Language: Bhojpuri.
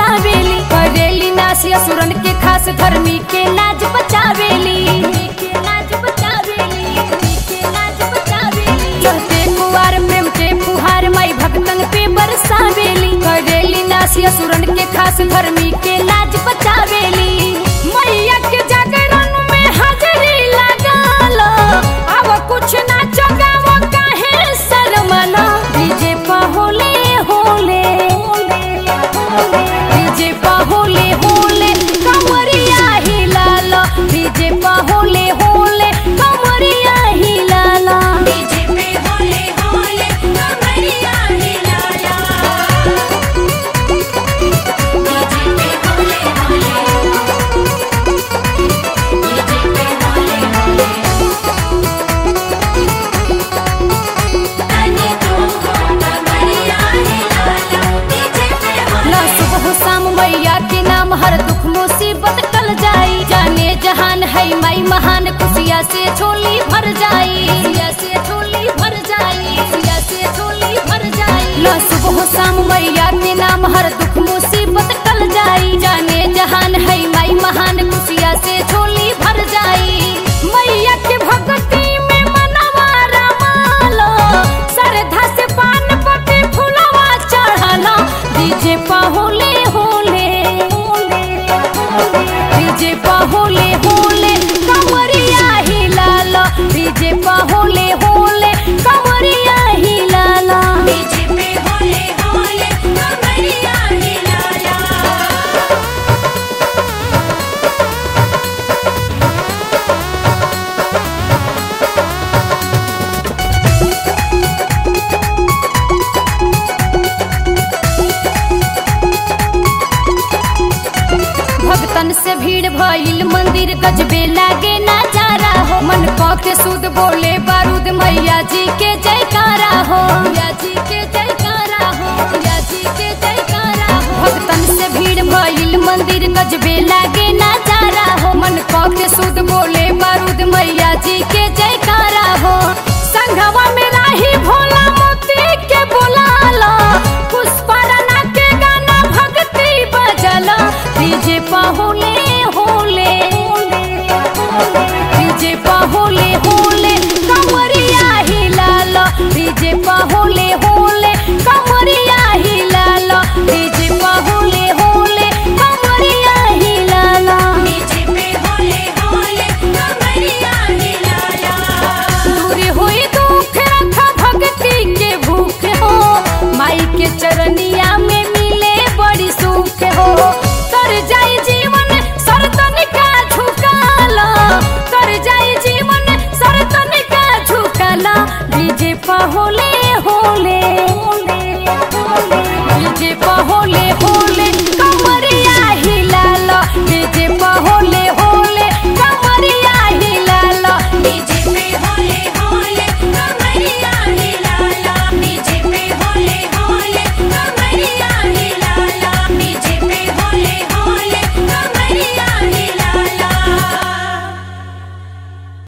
बरसावेली करेली नासी असुरन के खास धर्मी के लाज बचावेली के लाज बचावेली के लाज बचावेली चढ़ते कुवार प्रेम के फुहार माई भक्तन पे बरसावेली करेली नासी असुरन के खास धर्मी के लाज बचावेली मैया के जागरण में हाजरी लगाल अब कुछ ना चगाव काहे शर्मला डीजे पा होले होले डीजे पा होले होले कमरिया हिलाल डीजे पा होले होले कमरिया हिलाल डीजे पे होले होले कमरिया हिलाला डीजे पे होले होले डीजे पे होले होले तने तुमको कमरिया हिलाला डीजे पे होले ला सुबह शाम मैया के नाम हर दुख मुसीबत टल जाई जाने जहान है माई महान खुशिया से झोली भर जाई खुशिया से झोली भर जाई खुशिया से झोली भर जाई ला सुबह शाम मैया के नाम हर दुख मुसीबत टल जाई जाने जहान है माई महान खुशिया से झोली भर जाई मैया के भक्ति में मनवा रमालो श्रद्धा से पान पति फुलवा चढ़ला डीजे पा होले होले डीजे पा होले होले कमरिया हिलाल डीजे पा होले होले कमरिया हिलाल डीजे पे होले होले कमरिया हिलाला भक्तन से भीड़ भइल मंदिर गजबे लागे नजारा हो मन क के सुध बोले बारूद मैया जी के जयकारा हो मैया जी के जयकारा हो मैया जी के जयकारा हो भक्तन से भीड़ भइल मंदिर गजबे लागे नजारा हो मन क के सुध बोले बारूद मैया जी के जयकारा हो संघवा में राही भोला मोती के बुलाला पुष्पा राणा के गाना भक्ति बजला डीजे पा होले होले डीजे पा होले होले कमरिया हिलाल डीजे पा होले होले कमरिया हिलाल डीजे पा होले होले कमरिया हिलाल डीजे पे होले होले कमरिया हिलाला दूर होई दुख रखा भक्ति के भूख हो माई के चरनिया में मिले बड़ी सुख हो कर जाई जीवन सरतन का झुकाला कर जाई जीवन सरतन का झुकाला डीजे पा होले होले